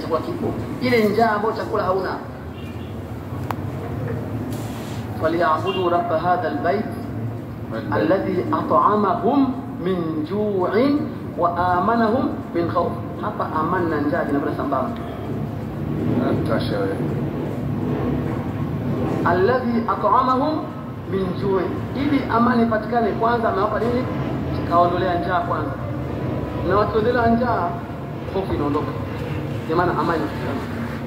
chakula kipo, ile njaa ambayo chakula hauna. Falyabudu rabba hadha albayt alladhi at'amahum min ju'in wa amanahum min khawf. Hapa amani na njaa vinakwenda sambamba. Tasha wewe. alladhi at'amahum min ju'in, ili amani ipatikane, kwanza amewapa nini? Kaondolea njaa kwanza, na wakiondolea njaa, hofu inaondoka, ndio maana amani inapatikana.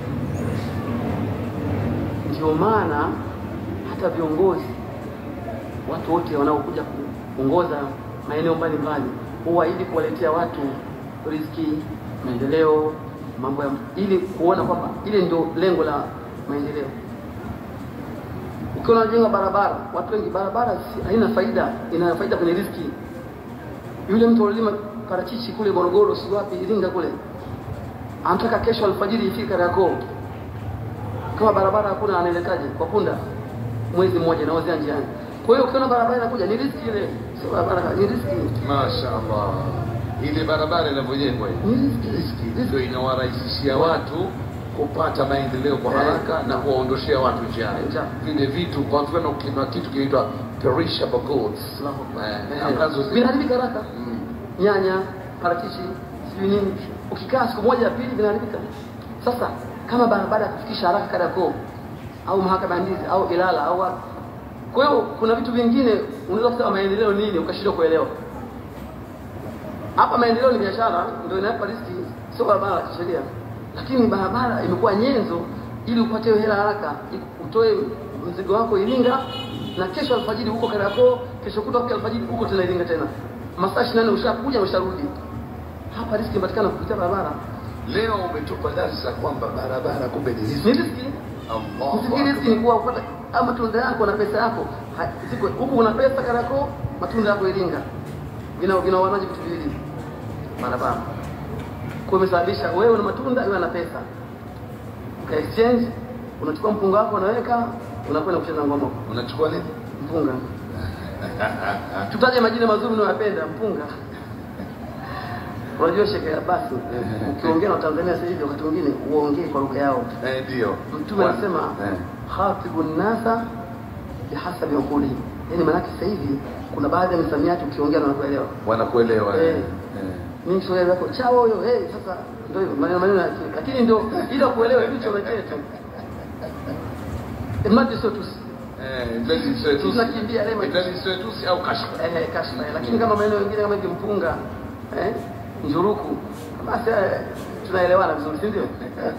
Ndio maana hata viongozi, watu wote wanaokuja kuongoza maeneo mbalimbali, huwa ili kuwaletea watu riziki, maendeleo, mambo ya ili kuona kwamba ile ndio lengo la maendeleo. Ukiwa unajenga barabara, watu wengi, barabara si- haina faida, ina faida kwenye riziki. Yule mtu alilima parachichi kule Morogoro, si wapi, Iringa kule, anataka kesho alfajiri ifike Kariakoo. Kama barabara hakuna, anaeletaje? Kwa punda, mwezi mmoja naozea njiani. Kwa hiyo ukiona barabara inakuja, ni riziki ile, sio barabara, ni riziki, Mashaallah. Ile barabara inavyojengwa hii. ni riziki, Riziki ndio inawarahisishia watu kupata maendeleo kwa haraka na kuwaondoshea watu njaa. Njaa. Vile vitu kwa mfano kuna kitu kinaitwa perishable goods. Eh, ambazo zi- vinaharibika haraka. Mm. nyanya, parachichi, sijui nini. Ukikaa siku moja ya pili vinaharibika. Sasa kama barabara ya kufikisha haraka Kariakoo au mahakama ya Ndizi au Ilala au wapi. Kwa hiyo kuna vitu vingine unaweza kusema maendeleo nini ukashindwa kuelewa. Hapa maendeleo ni biashara, ndio inapa riski, sio barabara ya kisheria. Lakini barabara imekuwa nyenzo ili upate hela haraka, ili utoe mzigo wako Iringa na kesho alfajiri huko Kariakoo, kesho kutwa kwa alfajiri huko tena Iringa tena. Masaa 24 ushakuja usharudi. Hapa riski inapatikana kupitia barabara. Leo umetupa darsa kwamba barabara kumbe ni Ni riziki. riski. Allahu Usifikiri riski Akbar. ni kuwa upata ama matunda yako na pesa yako. Ha- Ziko huku una pesa Kariakoo, matunda yako Iringa. Vina vinawanaje vitu viwili? Barabara. Kwa hiyo imesababisha wewe una matunda, wewe una pesa. Ka exchange, unachukua mpunga wako unaweka, unakwenda kucheza ngoma huko. Unachukua nini? Mpunga. Tutaje majina mazuri unayoyapenda, mpunga. Unajua Sheikh basi ukiongea na Tanzania sasa hivi wakati mwingine uongee kwa lugha yao. Eh, ndio. Mtume Wa- anasema eh. khatibu nasa bihasabi uquli, yaani maanake sasa hivi kuna baadhi ya misamiati ukiongea na wanakuelewa. wanakuelewa. Eh. eh. Eh. Mimi Kiswahili yako chao huyo, hey, sasa ndio hivyo maneno maneno ya akili. lakini ndio ili kuelewa hivi choma chetu. Imadi sio tu Eh, ndani sio tu. Tunakimbia lema. Ndani sio tu au kashfa. eh, kashfa, lakini kama maneno mengine kama hivi mpunga eh, njuruku basi eh, tunaelewana vizuri, si ndio?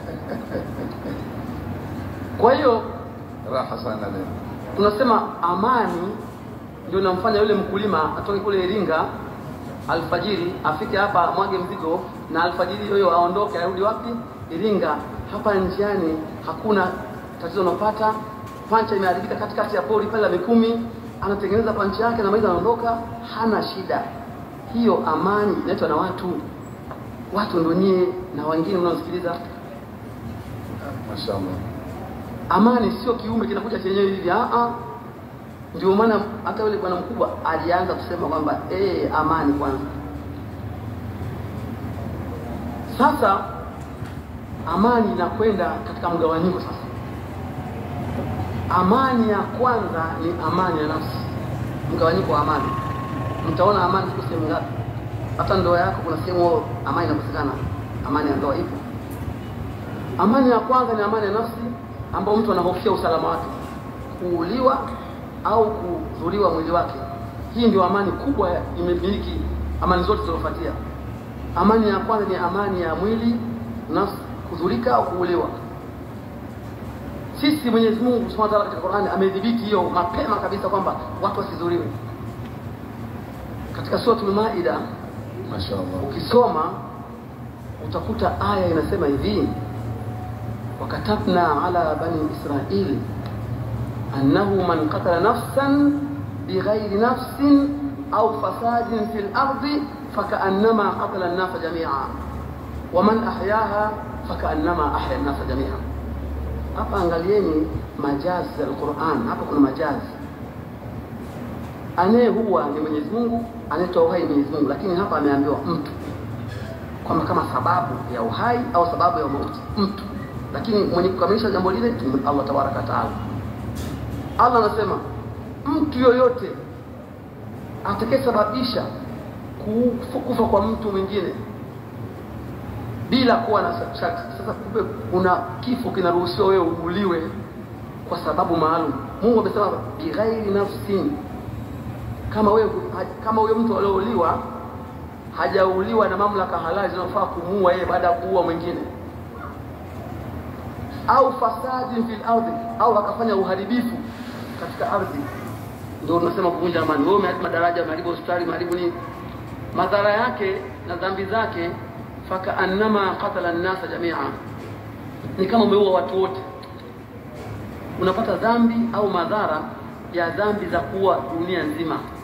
Kwa hiyo Raha sana leo. tunasema amani ndio inamfanya yule mkulima atoke kule Iringa alfajiri afike hapa mwage mzigo na alfajiri hiyo aondoke arudi wapi Iringa. Hapa njiani hakuna tatizo unapata, pancha imeharibika katikati ya pori pale la Mikumi, anatengeneza pancha yake na maiza anaondoka, hana shida. Hiyo amani inaitwa na watu, watu ndio nyie na wengine mnaosikiliza. Mashaallah. Amani sio kiumbe kinakuja chenyewe hivi, ah ah. Ndio maana hata yule bwana mkubwa alianza kusema kwamba eh, amani kwanza. Sasa amani inakwenda katika mgawanyiko sasa. Amani ya kwanza ni amani ya nafsi, mgawanyiko wa amani. Mtaona amani ziko sehemu ngapi? Hata ndoa yako kuna sehemu amani inakosekana. Amani ya ndoa ipo. Amani ya kwanza ni amani ya nafsi, ambayo mtu anahofia usalama wake, kuuliwa au kudhuriwa mwili wake. Hii ndio amani kubwa imemiliki amani zote zilizofuatia. Amani ya kwanza ni amani ya mwili, nafsi, kudhurika au kuuliwa. Sisi Mwenyezi Mungu Subhanahu wa Ta'ala katika Qur'ani amedhibiti hiyo mapema kabisa kwamba watu wasidhuriwe. Katika suratul Maida Mashaallah. ukisoma utakuta aya inasema hivi wakatabna ala bani israil annahu man qatala nafsan bighairi nafsin au fasadin fi lardi fakaannama qatala nnasa jamia waman ahyaha fakaannama ahya nnasa jamia hapa angalieni majazi za alquran hapa kuna majazi anayehuwa ni mwenyezi mungu anayetoa uhai ni mwenyezi mungu lakini hapa ameambiwa mtu kwamba kama sababu ya uhai au sababu ya mauti mtu, lakini mwenye kukamilisha jambo lile ni Allah tabaraka wa taala. Allah anasema mtu yoyote atakayesababisha kufa, kufa kwa mtu mwingine bila kuwa na sharti. Sasa kumbe kuna kifo kinaruhusiwa wewe uuliwe kwa sababu maalum. Mungu amesema bighairi nafsin, kama wewe kama huyo mtu aliouliwa hajauliwa na mamlaka halali zinazofaa kumuua yeye baada ya kuua mwingine, au fasadi fil ardhi, au akafanya uharibifu katika ardhi, ndio unasema kuvunja amani. Wewe umeharibu madaraja, umeharibu hospitali, umeharibu nini, madhara yake na dhambi zake fakaannama qatala nnasa jamia, ni kama umeua watu wote. Unapata dhambi au madhara ya dhambi za kuua dunia nzima.